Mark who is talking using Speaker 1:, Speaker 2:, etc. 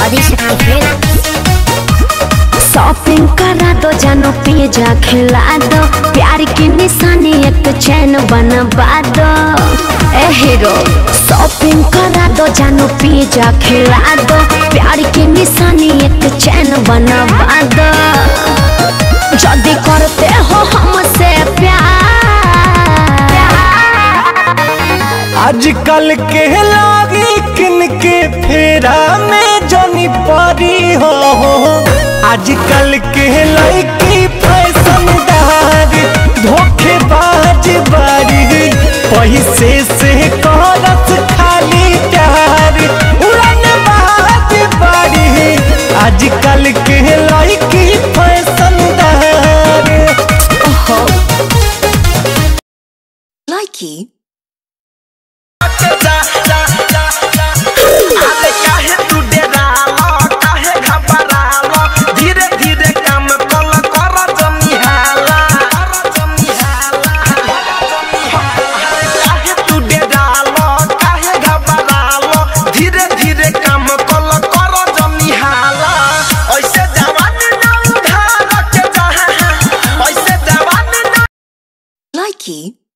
Speaker 1: Adishakti film
Speaker 2: shopping करा दो जानो पिज्जा खिला दो प्यार की निशानी एक चैन बनवा दो ए हीरो शॉपिंग करा दो जानो पिज्जा खिला दो प्यार की निशानी एक चैन बनवा दो जल्दी करते हो हमसे प्यार
Speaker 3: आजकल के लागी किनके फेरा में जनी परी हो आजकल के लड़की फैशनदार धोखेबाज बारी पैसे से करत खाली प्यार उड़न बाज बारी आजकल के लड़की फैशनदार
Speaker 4: Likey
Speaker 5: अरे काहे तू डेरालो काहे घबरालो धीरे धीरे काम कल कर जमिहाला काहे तू डेरालो काहे घबरालो धीरे धीरे काम कल कर जमिहाला ऐसे जवानी ना उधार के जहाँ ऐसे जवानी ना
Speaker 4: Likey